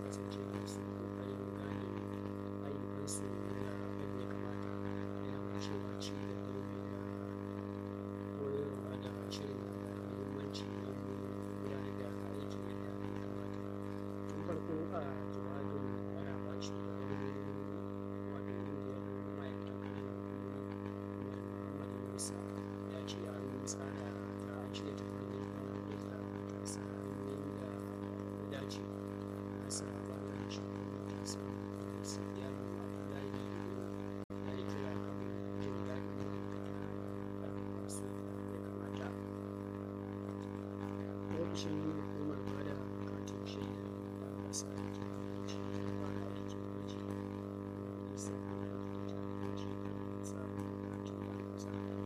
kasance masu ƙoƙarin gane ayyukansu yana yadda ya kamata yana mai cewa ci da ilimi da koyarwa da shirin na da muhimmanci don gudanar da aikin yadda ya kamata tun farko a jawabin yana ba shi da wani wato ƙungiyar ma'aikatan ƙananan hukumomi mai muhammadu musa ya ce an tsara ta an shirya tafarkin wani da matasa hanyoyin da ya dace nasa ɓangaren shugaban matasa da yaro abdullahi ya yi kira kan jin daɗin ma'aikata da masu ya kamata ofishin hukumar bada katin shaidar da ƙasa da ke ci gaba da aikin gwaji domin sabbin jami'oci kan samun katin ɗan ƙasa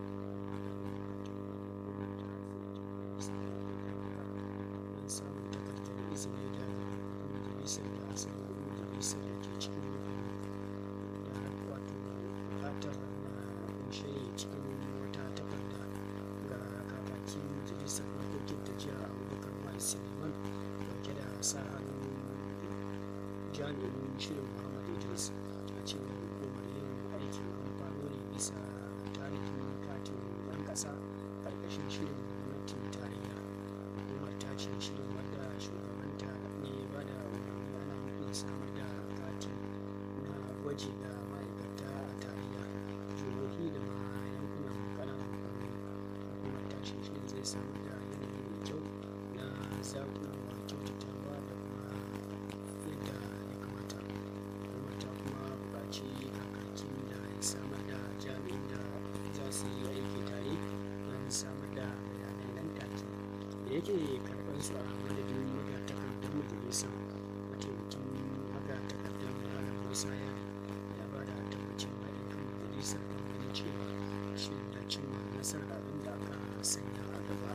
don samun takardar izini da majalisar da asalin majalisar da ke cikin da wato buƙatar na kunshe cikin wata takarda ga kakakin majalisar dokokin ta jiya abubakar mai suleiman dauke da sa hannun jami'in shirin muhammad idris a cewar hukumar yin aikin amfano ne bisa tarihin katin ɗan ƙasa ƙarƙashin shirin gwamnatin tarayya hukumar ta ce shirin wadda shugabanta ne ba da umarni ana nufin samar da kati na gwaji ga ma'aikata a tarayya jihohi da ma yankunan ƙananan hukumomi hukumar ta ce shirin zai samar da yanayi mai kyau na zaƙulowa kyautatawa da kuma yadda ya kamata hukumar ta kuma buƙaci kakakin da ya samar da jami'in da za su yi aiki tare don samar da bayanai nan take da yake karɓar su a madadin magatakardar majalisar mataimakin magatakardar malam musa ya ya ba da tabbacin haɗin kan majalisar don ganin cewa shirin da cimma nasarar abin da aka sanya a gaba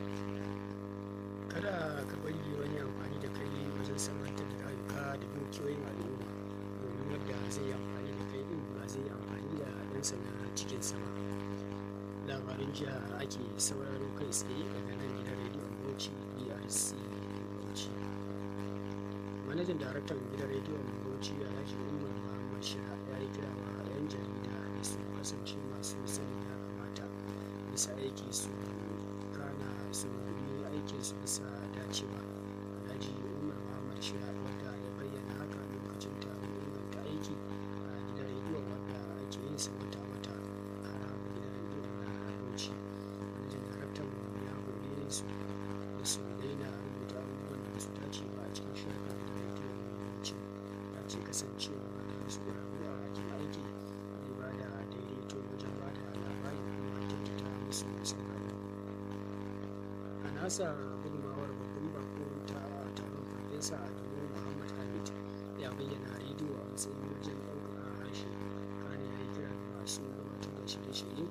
kada ka bari wani amfani da kai wajen samantar da rayuka da dukiyoyin al'umma domin wadda zai yi amfani da kai din ba zai yi amfani da ɗansa na cikinsa ba labarin jiya ake sauraro kai tsaye daga nan gidan rediyon bauchi brc bauchi manajan daraktan gidan rediyon bauchi alhaji umar muhammad shira ya yi kira wa 'yan jarida da su kasance masu sani ya kamata bisa aiki su kana su yi aikin su bisa dacewa alhaji umar muhammad shira wadda ya bayyana haka lokacin taron inganta aiki a gidan rediyon wadda ake yin sa wata-wata a ranar gidan rediyon na bauchi manajan daraktan ya hore su da su daina rubuta abubuwan da su dace ba a cikin shirin gidan rediyon bauchi ya ce kasancewa da su ƙwararru a bakin aiki zai ba da daidaito wajen ba da labari kuma kyautata musu sauraro a nasa gudunmawar babban bako ta taron farfesa adamu muhammad hamid ya bayyana rediyo a matsayin wajen ɗaukaka harshe kane ya yi kira ga masu gabatar da shirye-shirye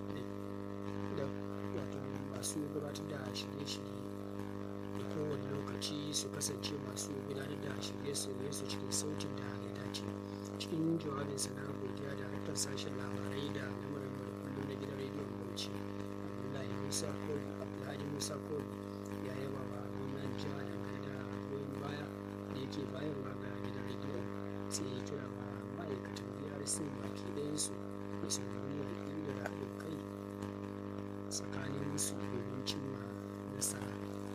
da wato masu gabatar da shirye-shirye da kowane lokaci su kasance masu gudanar da shirye-shirye su cikin sautin da ya dace cikin jawabinsa na godiya da harkar sashen labarai da lamarin da kullum na gidan rediyon bauchi abdullahi musa kobi abdullahi musa kobi ya yaba wa gwamnan jiha dangane da goyon baya da yake bayarwa ga gidan rediyon sai ya kira wa ma'aikatan brc baki ɗayansu da su nuna da haɗin kai tsakanin su domin cimma nasara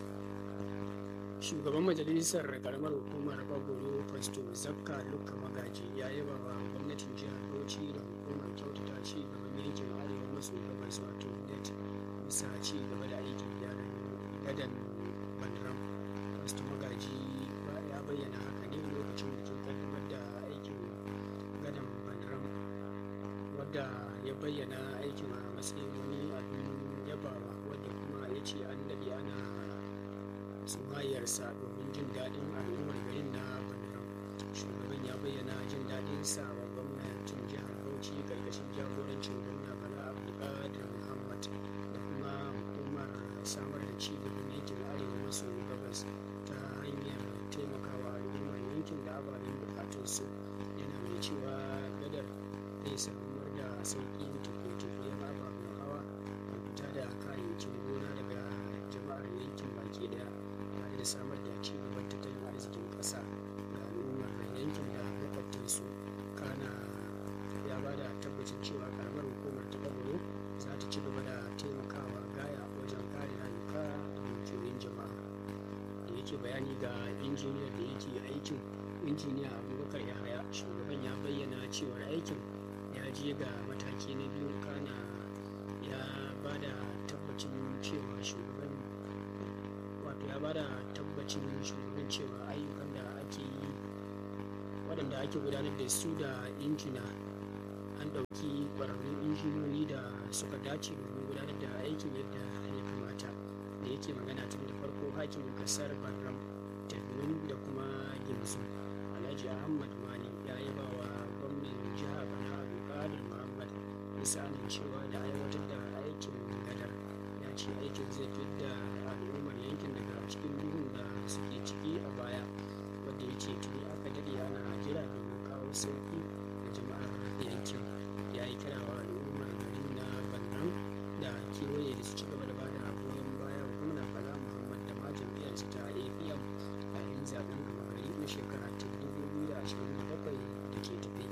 shugaban majalisar karamar hukumar bagoro fasto zakka luka magaji ya yaba wa gwamnatin jihar bauchi da hukumar kyautata ci gaban yankin arewa maso gabas wato net bisa ci gaba da aikin gyaran gadan bandram fasto magaji ya bayyana haka ne lokacin bikin kaddamar da aikin gadan bandram wadda ya bayyana aikin a matsayin wani abin yabawa wadda kuma ya ce an daɗe ana tsumayarsa domin jin daɗin al'ummar garin na Bandram. Shugaban ya bayyana jin daɗin sa wa gwamnatin jihar Bauchi ƙarƙashin jagorancin gwamna Bala Abdulkadir Muhammad da kuma hukumar samar da ci gaban yankin arewa maso gabas ta hanyar taimakawa al'ummar yankin da ababen bukatunsu yana mai cewa gadar zai samar da sauƙin tafiye-tafiyen ababen hawa da fita da kayayyakin gona daga jama'ar yankin baki daya tare da samar da ci gaban tattalin arzikin ƙasa ga yankin da makwabtansu kana ya ba da tabbacin cewa karamar hukumar ta bagoro za ta ci gaba da taimakawa gaya wajen kare rayuka da dukiyoyin jama'a da yake bayani ga injiniyar da yake aikin injiniya abubakar yahaya shugaban ya bayyana cewar aikin ya je ga mataki na biyu kana ya ba da tabbacin cewa shugaban wato ya ba da tabbacin shugaban cewa ayyukan da ake yi waɗanda ake gudanar da su da injina an ɗauki ƙwararrun injinoni da suka dace domin gudanar da aikin yadda ya kamata da yake magana tun da farko hakimin kasar barram tafilin da kuma gimzu alhaji ahmad mani ya yaba wa gwamnan jihar bana abdulkadir muhammad bisa amincewa da aiwatar da aikin gadar ya ce aikin zai fidda al'ummar yankin daga cikin duhun da suke ciki a baya wadda ya ce tuni aka dade ana jira domin kawo sauki da jama'ar yankin ya yi kira wa al'ummar garin na bannan da kewaye da su ci gaba da bada goyon baya wa gwamnan bala muhammad da ma jam'iyyarsa ta apm yayin zaben gaba gari na shekara ta 2027 da ke tafe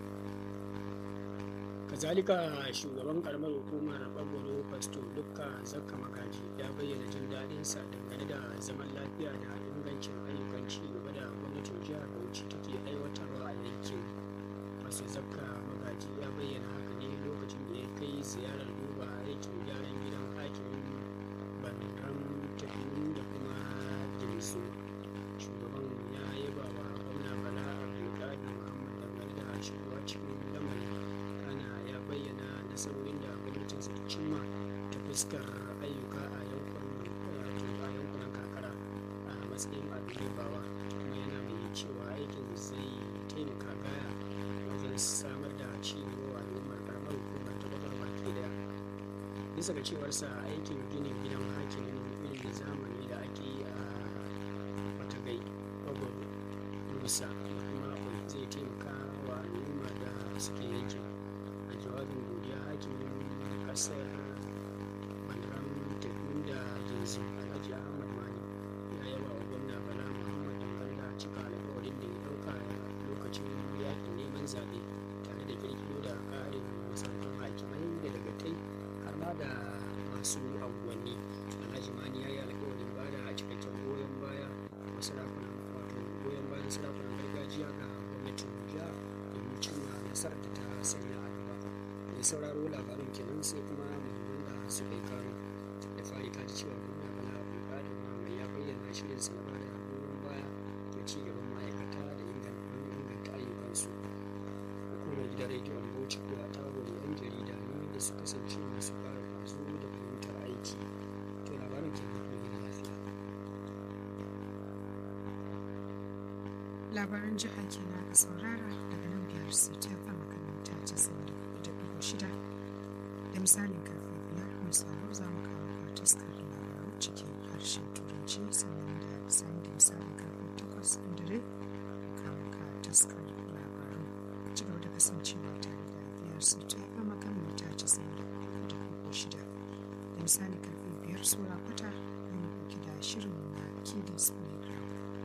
kazalika shugaban karamar hukumar bagoro pasto dukka zakka magaji ya bayyana jin daɗinsa dangane da zaman lafiya da ingancin ayyukan ci gaba da gwamnatin jihar bauchi take aiwatarwa a yankin pasto zakka magaji ya bayyana haka ne lokacin da ya kai ziyarar duba aikin gyaran gidan hakimin bandan tafiyu da kuma gimsu shugaban ya yaba wa gwamna bala abdulkadir muhammad dangane da shigowa cikin lamarin kana ya bayyana nasarorin da gwamnatinsa ta cimma ta fuskar ayyuka a yankunan kakara a matsayin abin yabawa kuma yana mai cewa aikin zai taimaka gaya wajen samar da ci gaba wa al'ummar karamar hukumar ta bakar baki daya bisa ga cewarsa aikin ginin gidan hakimin irin da zamani da ake yi a matagai bagwaro musa da kuma akwai zai taimaka wa al'umma da suke yankin a jawabin godiya hakimin kasar bandaran tekun da jinsi alhaji ahmad mani ya yaba wa gwamna bala muhammad dangane da cika alkawarin da ya dauka lokacin yakin neman zaɓe tare da kirkiro da ƙarin masarautun hakimai da dagatai har ma da masu anguwanni alhaji mani ya yi alkawarin ba da cikakken goyon baya wa sarakunan wato goyon bayan sarakunan gargajiya ga gwamnatin jiha domin cimma nasarar da ta sanya a gaba mai sauraro labarin kenan sai kuma muhimman da suka yi karo da fari ta ji cewa gwamna bala abdulkadir muhammad ya bayyana shirin sa na ba da goyon baya ga ci gaban ma'aikata da inganta ayyukansu hukumar gidan rediyon bauchi kuwa ta gode yan jarida ne da su kasance masu ƙara kwazo da fahimtar aiki to labarin kenan kuma gina lafiya labaran jiha kenan ka saurara daga nan biyar su ta fama makaranta casa'in da ɗigo shida da misalin karfe biyar mai sauraro za mu kawo ka taskar labaru cikin harshen turanci sannan da bisani da misalin karfe takwas inda dai mu kawo ka taskar labaru ci gaba da kasancewa tare da biyar su ta fama makaranta casa'in da ɗigo shida da misalin karfe biyar sura kwata yana ɗauki da shirin na kidis playground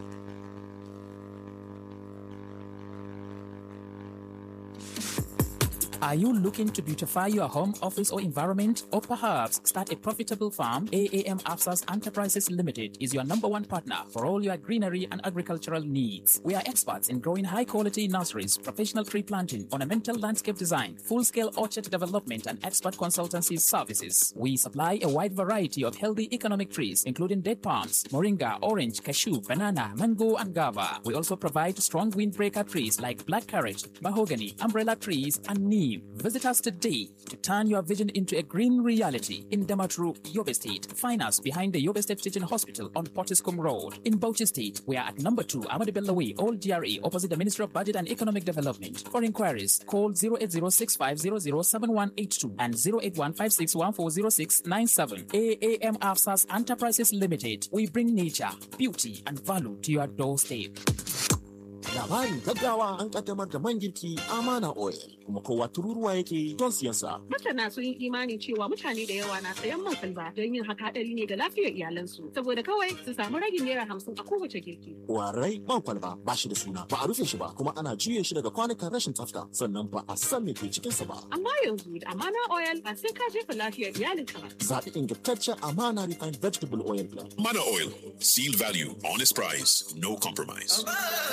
Are you looking to beautify your home, office, or environment? Or perhaps start a profitable farm? AAM Afsas Enterprises Limited is your number one partner for all your greenery and agricultural needs. We are experts in growing high quality nurseries, professional tree planting, ornamental landscape design, full scale orchard development, and expert consultancy services. We supply a wide variety of healthy economic trees, including date palms, moringa, orange, cashew, banana, mango, and guava. We also provide strong windbreaker trees like blackcurrant, mahogany, umbrella trees, and neem. Visit us today to turn your vision into a green reality in Damatru, Yobe State. Find us behind the Yobe State Teaching Hospital on Pottiscombe Road. In Bauchi State, we are at number 2 Amadi Bello Way, Old GRA, opposite the Ministry of Budget and Economic Development. For inquiries, call 08065007182 and 08156140697. AAM Afsas Enterprises Limited. We bring nature, beauty, and value to your doorstep. Labarin gaggawa an kaddamar da man girki Amana Oil kuma kowa tururuwa yake don siyan sa. Masana sun yi imani cewa mutane da yawa na sayan man kwalba don yin haka hadari ne ga lafiyar iyalansu saboda kawai su samu ragin naira hamsin a kowace girki. Warai man kwalba ba shi da suna ba a rufe shi ba kuma ana juye shi daga kwanukan rashin tsafta sannan ba a san me ke cikin sa ba. Amma yanzu da amana oil ba sai ka jefa lafiyar iyalinka ba. Zaɓi ingantaccen Amana Refined Vegetable Oil Blend. Mana Oil. Seal value, honest price, no compromise.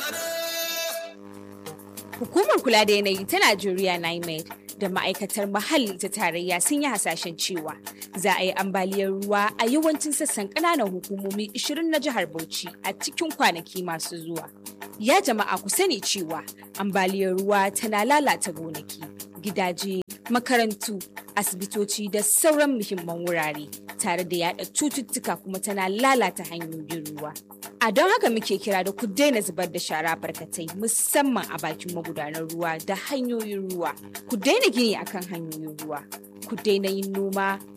Hukumar kula da yanayi ta Najeriya NIMED da ma'aikatar muhalli ta tarayya sun yi hasashen cewa za a yi ambaliyar ruwa a yawancin sassan ƙananan hukumomi 20 na jihar Bauchi a cikin kwanaki masu zuwa. Ya jama'a ku sani cewa ambaliyar ruwa tana lalata gonaki, gidaje, makarantu, asibitoci da sauran muhimman wurare tare da yada cututtuka kuma tana lalata hanyoyin ruwa. A don haka muke kira da ku daina zubar da shara barkatai musamman a bakin magudanar ruwa da hanyoyin ruwa. Ku daina gini akan hanyoyin ruwa. Ku daina yin noma